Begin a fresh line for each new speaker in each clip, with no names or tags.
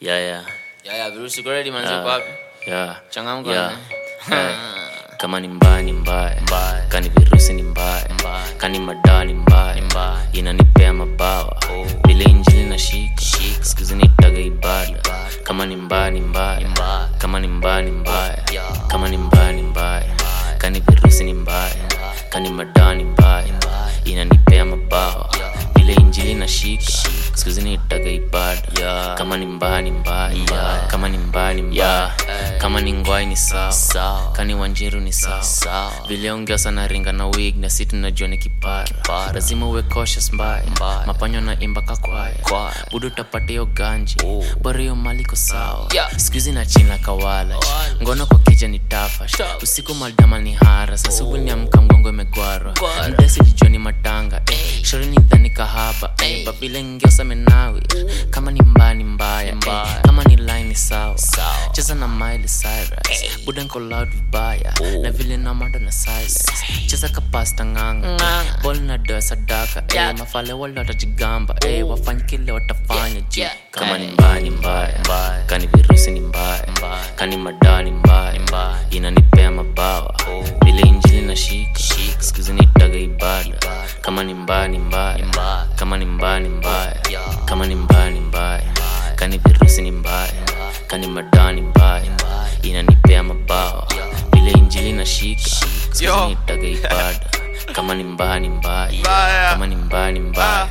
Yeah, yeah,
Ya ya virusi uko ready manzi
Yeah.
uko wapi?
yeah.
Changamka.
Yeah.
man.
Eh, kama ni mbaya ni mbaya
Mbaya.
kani virusi ni mbaya
Mbaya.
kani madaa ni mbaya
mbaya.
inanipea mabawa vile injili na shika skuzi nitaga ibada kama ni mbaya ni mbaya
mbaya.
kama ni mbaya ni mbaya
Yeah.
kama ni mbaya ni mbaya kani virusi ni mbaya kani madaa ni mbaya inanipea mabawa vile injili na shika skuzi nitaga ibada kama ni mbaya ni mbaya kama ni mbaya ni mbaya kama ni ngwai ni sawa
Sawa.
kani wanjiru ni sawa
Sawa.
vile ongea sana ringa na wig na si tunajua ni kipara lazima uwe cautious mbaya
Mbaya.
mapanyo na imba kakwaya
Kwaya.
budu utapata hiyo ganji
Oh.
bora hiyo mali ko sawa
Yeah.
skuizi na china kawala
Wala.
ngono kwa kija ni tafa
Tough.
usiku maldama ni hara sasubu ni amka mgongo imegwarwa
Gwara.
mdesi lijoni matanga eh. shori ni dhani kahaba eh. babile ngiosa menawi kama ni mbaya ni mbaya eh.
Mbaya.
kama ni line ni sawa
Sawa.
cheza na Miley Cyrus buda nko loud vibaya na vile na mando na silence cheza kapasta nganga
Nganga.
bol na doa sadaka
Yeah.
eh, mafale wale watajigamba eh, wafanye kile watafanya ji
Yeah.
kama ni
Eh.
mbaya ni mbaya
Mbaya.
kani virusi ni mbaya
Mbaya.
kani madaa ni mbaya
Mbaya.
inanipea mabawa vile injili na shika skuzi nitaga ibada kama ni mbaya ni mbaya
Mbaya.
kama ni mbaya ni mbaya
Yeah.
kama ni mbaya ni mbaya kani virusi ni mbaya kani madaa ni mbaya inanipea mabawa vile injili na shika skuzi
Yo.
nitaga ibada kama ni mbaya ni mbaya
Mbaya.
kama ni mbaya ni mbaya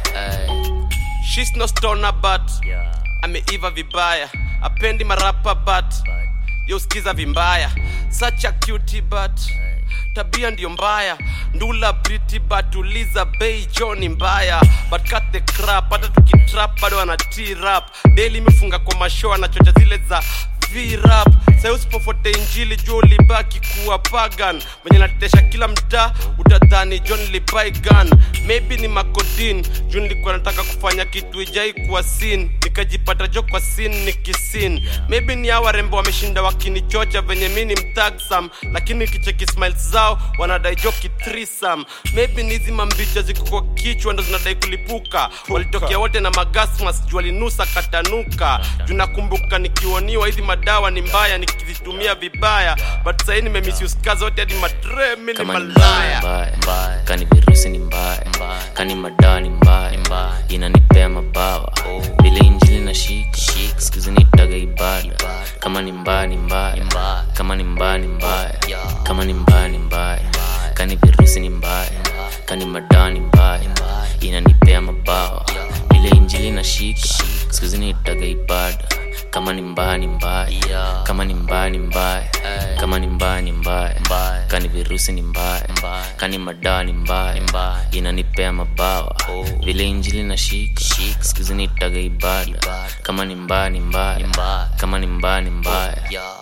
She's no stoner but ameiva vibaya apendi marapa but yauskiza vimbaya such a cutie but tabia ndio mbaya ndula pretty but uliza bei joni mbaya but cut the crap hata tukitrap bado ana t-rap daily imefunga kwa mashow anachocha zile za virap sai usipofote injili juu ulibaki kuwa pagan venye natetesha kila mtaa utadhani john libaigan maybe ni makodin juu nilikuwa nataka kufanya kitu ijai kuwa sin nikajipata jo kwa sin nikisin maybe ni hawa rembo wameshinda wakinichocha venye mi ni mtagsam lakini kicheki smiles zao wanadai jo kitrisam maybe ni hizi mambicha ziko kwa kichwa ndo zinadai kulipuka walitokea wote na magasmas juu walinusa katanuka juu nakumbuka nikioniwa hizi madawa ni mbaya nikizitumia vibaya but sahii nimemisuska zote hadi madre mi ni
kama ni mbaya
malaya
mbaya kani virusi ni mbaya kani madaa ni mbaya inanipea mabawa vile injili na shika skuzi nitaga ibada kama ni mbaya ni mbaya kama ni mbaya ni mbaya kama ni mbaya ni mbaya kani virusi ni mbaya kani madaa ni mbaya inanipea mabawa vile injili na shika skuzi nitaga ibada kama ni mbaya ni mbaya kama ni mbaya ni mbaya kama ni mbaya ni mbaya kani virusi ni mbaya kani madaa ni mbaya inanipea mabawa vile injili na shika skuzi nitaga ibada kama ni mbaya ni mbaya kama ni mbaya ni mbaya